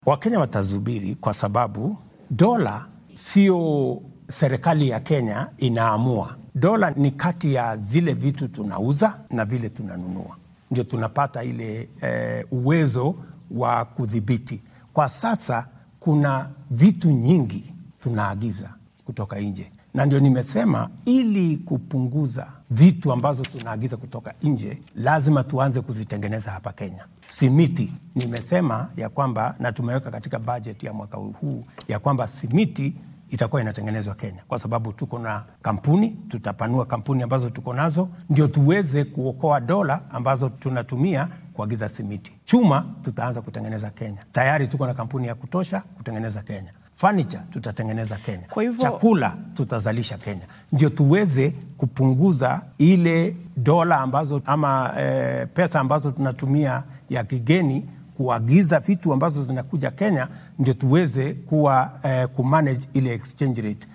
Wakenya watazubiri kwa sababu dola sio serikali ya Kenya inaamua. Dola ni kati ya zile vitu tunauza na vile tunanunua, ndio tunapata ile eh, uwezo wa kudhibiti. Kwa sasa kuna vitu nyingi tunaagiza kutoka nje, na ndio nimesema ili kupunguza vitu ambazo tunaagiza kutoka nje, lazima tuanze kuzitengeneza hapa Kenya. Simiti nimesema ya kwamba, na tumeweka katika bajeti ya mwaka huu ya kwamba simiti itakuwa inatengenezwa Kenya kwa sababu tuko na kampuni, tutapanua kampuni ambazo tuko nazo ndio tuweze kuokoa dola ambazo tunatumia kuagiza simiti. Chuma tutaanza kutengeneza Kenya, tayari tuko na kampuni ya kutosha kutengeneza Kenya. Furniture tutatengeneza Kenya. Kwa hivyo- Chakula tutazalisha Kenya, ndio tuweze kupunguza ile dola ambazo ama eh, pesa ambazo tunatumia ya kigeni kuagiza vitu ambazo zinakuja Kenya, ndio tuweze kuwa eh, kumanage ile exchange rate.